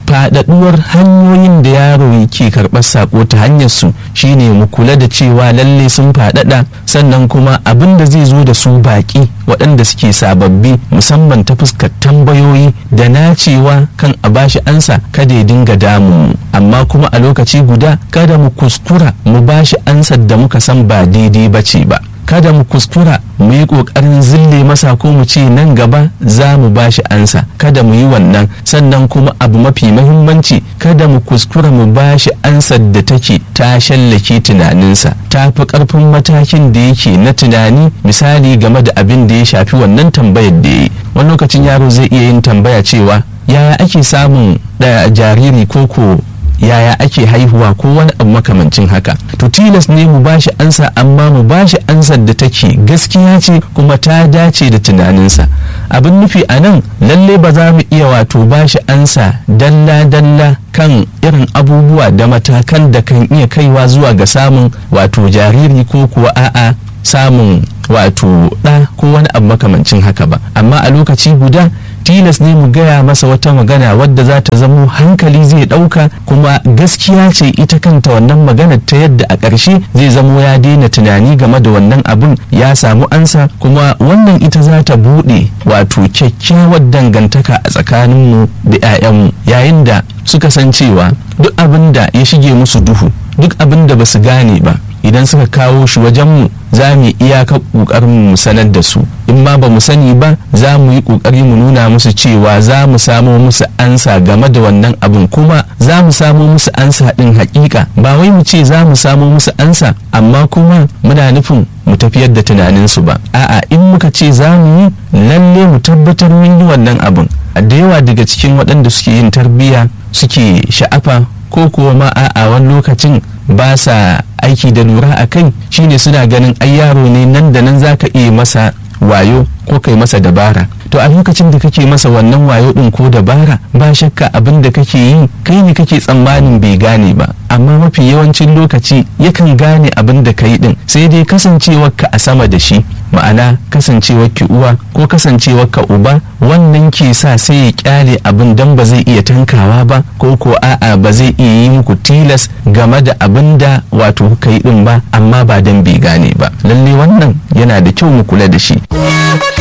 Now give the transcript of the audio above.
faɗaɗuwar hanyoyin da yaro yake karɓar sako ta hanyar su shine mu kula da cewa lalle sun faɗaɗa sannan kuma abin da zai zo da su baƙi waɗanda suke sababbi musamman ta fuskar tambayoyi da nacewa kan a bashi ansa kada ya dinga damun mu amma kuma a lokaci guda kada mu kuskura mu bashi ansar da muka san ba daidai ba ce ba kada mu kuskura mu yi ƙoƙarin zille masa ko mu ce nan gaba za mu ba shi ansa kada mu yi wannan sannan kuma abu mafi mahimmanci kada mu kuskura mu ba shi ansar da take ta shallake tunaninsa ta fi ƙarfin matakin da yake na tunani misali game da abin da ya shafi wannan tambayar da ya yi wani lokacin yaro zai iya yin tambaya cewa yaya ake samun da jariri ko ko yaya ake haihuwa ko wani abu makamancin haka to tilas ne mu bashi ansa amma mu bashi ansar da take gaskiya ce kuma ta dace da tunaninsa abin nufi a nan lalle ba za mu iya wato bashi ansa dalla dalla kan irin abubuwa da matakan da kan iya kaiwa zuwa ga samun wato jariri ko kuwa a'a samun wato ɗa ko wani abu makamancin haka ba amma a lokaci guda tilas ne mu gaya masa wata magana wadda za ta zamo hankali zai ɗauka kuma gaskiya ce ita kanta wannan magana ta yadda a ƙarshe zai zamo ya daina tunani game da wannan abun ya samu ansa kuma wannan ita za ta buɗe wato kyakkyawar dangantaka a tsakaninmu da 'ya'yanmu yayin da suka san cewa duk abin da ya shige musu duhu duk abin da ba su gane ba idan suka kawo shi wajenmu za mu iyaka ƙoƙarin mu sanar da su in ma ba mu sani ba za mu yi ƙoƙari mu nuna musu cewa za mu samo musu ansa game da wannan abin kuma za mu samo musu ansa ɗin haƙiƙa ba wai mu ce za mu samo musu ansa amma kuma muna nufin mu tafiyar da tunaninsu ba a'a in muka ce za mu yi lalle mu tabbatar mun yi wannan abin da yawa daga cikin waɗanda suke yin tarbiyya suke sha'afa ko kuwa ma a'a wani lokacin ba sa aiki da lura a kai shine suna ganin ai yaro ne nan da nan za ka iya masa wayo ko kai masa dabara to a lokacin da kake masa wannan wayo din ko dabara ba shakka abin da kake yi kai ne kake tsammanin bai gane ba amma mafi yawancin lokaci yakan gane abin da ka yi din sai dai kasancewarka a sama da shi ma'ana kasancewar ki uwa ko kasancewar ka uba wannan ke sa sai ya kyale abin dan ba zai iya tankawa ba ko ko a'a ba zai iya yi muku tilas game da abin da wato kuka yi din ba amma ba dan bai gane ba lalle wannan yana da kyau mu kula da shi